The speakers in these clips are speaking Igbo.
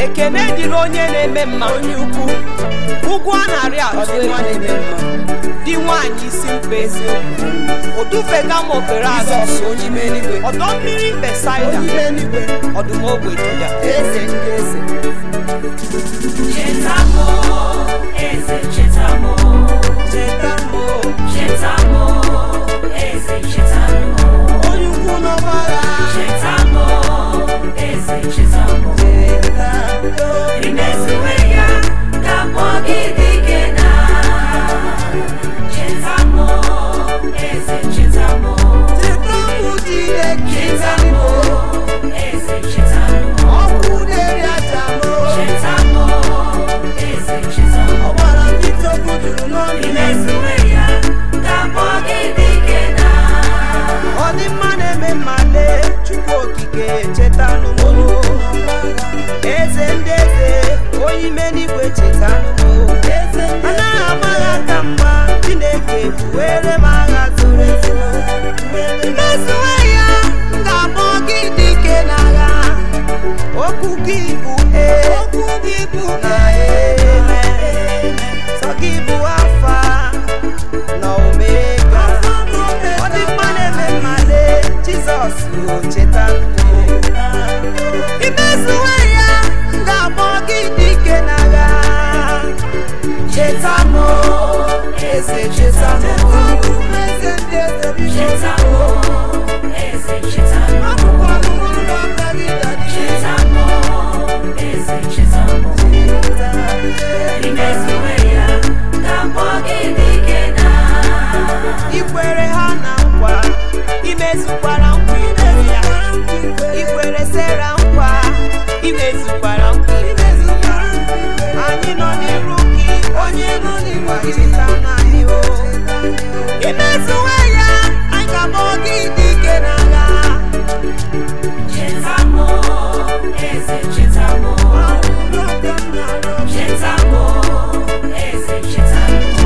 ekene dịrị onye na-eme mma onye ukwu ụgwọ a narị atụ ọdịnwa na-eme mma dị nwaanyị isi mkpa eziokwu odufega m okpere azụ Jizọs onye ime eluigwe ọdọ mmiri besaida onye ime eluigwe ọdụm ogbe juda eze ndị eze Chetamo, eze chetamo, cheta m o, chetamo, eze chetamo, onye ukwu n'ọgbara chetamo, eze chetamo. cheta o. Imezuwe ya ga-akpọ gị dike na chetamo, eze chetamo, cheta m Chineke chetamo, eze chetamo, ọkụ na-eri aja m o. chetamo, eze chetamo. ọgbara ndị tọgbụ juru n'ọnụ Imezuwe ya ga-akpọ gị dike na ọ dị mma na-eme mmale chukwu okike chetanụ m o. eze ndị eze onye ime n'igwe chetanụ m o. anaghị amaghị aka mgba chineke buwere m agha zoro ezo mmezuwe ya m ga-akpọ gị dike n'agha okwu gị bụ ee okwu gị bụ na ee sọ gị bụ afa na omega ọ dị mma na-eme mmale jizọs o cheta imezuwe ya m ga-akpọ gị dike n'agha cheta m eze cheta m eze ndị eze chetamo, eze chetamo, akwụkwọ ọnụnụ ụlọ aka gị dadi chetamo, eze chetamo. Imezuwe ya ga-akpọ gị dike na ikwere ha na nkwa imezukwara nkwa imezu ya ikwere sera nkwa imezukwara nkwa imezu ya anyị nọ n'iru gị onye nọ n'ịgba cheta na anyị o imezuwe ya anyị ga-akpọ gị dike n'agha chetamo, eze chetamo, chetamo, eze chetamo,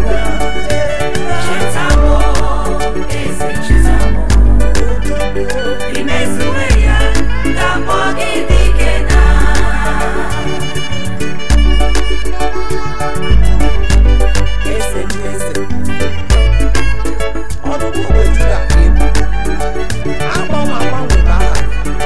chetamo, eze chetamo. Imezuwe ya ga-akpọ gị dike na eze ndị eze ọdụdụ ogbe juda ka ịbụ agbanwe agbanwe bụ aha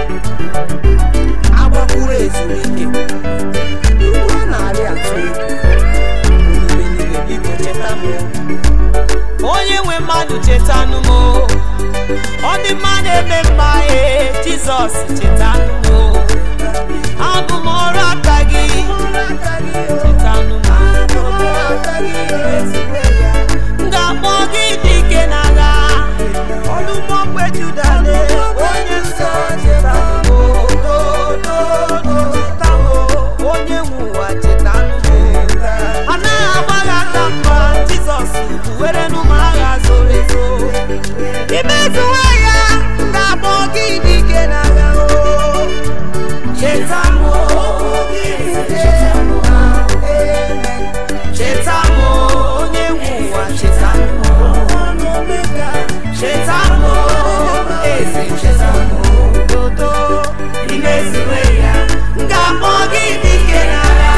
agbakwuru ezumike ugwu a na-arị atụ egwu omume niile biko cheta m onye nwe mmadụ chetanụ m o. ọ dị mma na-eme mma ee jizọs chetanụ m o. abụ m ọrụ aka gị chetanụ m m ga-akpọ gị dike n'agha ọdụmọgbe juda na onye nsọ cheta m cheta m onye nwe ụwa cheta m anaghị agbaghị aka mgba jizọs buwere nụ m agha zoro ezo imezuwe ya m ga-akpọ gị dike n'agha o cheta m cheta m onye nwe ụwa cheta m cheta m eze cheta m dodo Imezuwe ya m ga-akpọ gị dike n'agha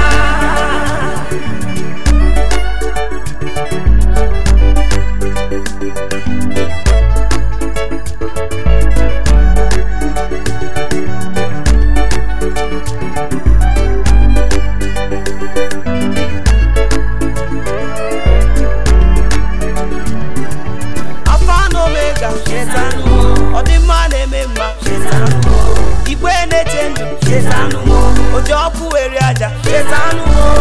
alfa na omega chetanụ m ọ dị mma na-eme mma chetanụ m igwe na-eche ndụ chetanụ m oji ọkụ were aja chetanụ m